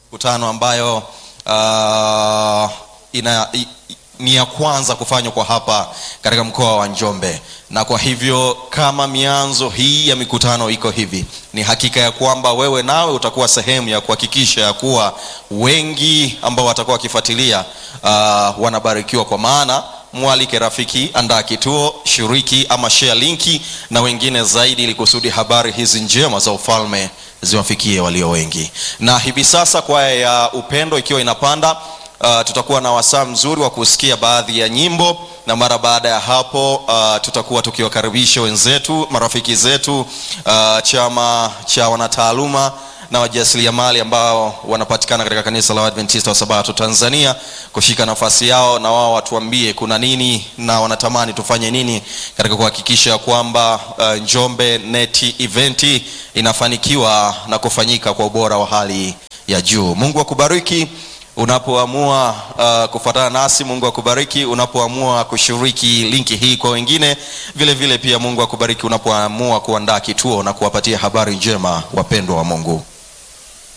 mikutano ambayo uh, ina i, ni ya kwanza kufanywa kwa hapa katika mkoa wa Njombe, na kwa hivyo kama mianzo hii ya mikutano iko hivi, ni hakika ya kwamba wewe nawe utakuwa sehemu ya kuhakikisha ya kuwa wengi ambao watakuwa wakifuatilia uh, wanabarikiwa, kwa maana mwalike rafiki, andaa kituo, shiriki ama share linki na wengine zaidi, ili kusudi habari hizi njema za ufalme ziwafikie walio wengi. Na hivi sasa kwaya ya upendo ikiwa inapanda Uh, tutakuwa na wasaa mzuri wa kusikia baadhi ya nyimbo na mara baada ya hapo uh, tutakuwa tukiwakaribisha wenzetu marafiki zetu uh, chama cha wanataaluma na wajasiriamali ambao wanapatikana katika kanisa la Waadventista wa Sabato Tanzania kushika nafasi yao, na wao watuambie kuna nini na wanatamani tufanye nini katika kuhakikisha kwamba uh, Njombe Net Event inafanikiwa na kufanyika kwa ubora wa hali ya juu. Mungu akubariki unapoamua uh, kufuatana nasi. Mungu akubariki unapoamua kushiriki linki hii kwa wengine. Vile vile pia Mungu akubariki unapoamua kuandaa kituo na kuwapatia habari njema wapendwa wa Mungu.